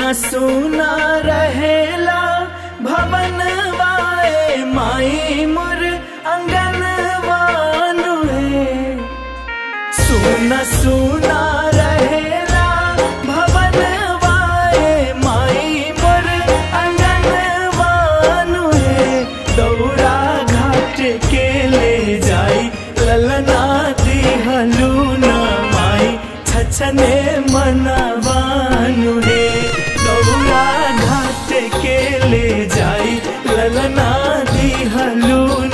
सुना सुना रहेला भवन वाए माई मोर अंगन वानु है सुना सुना रहेला भवन वाए माई मोर अंगन वानु है दौरा घाट के ले जाई ललना दिहलू न माई छछने मनवानु है दौरा घाट के ले जाई ललना दिहलू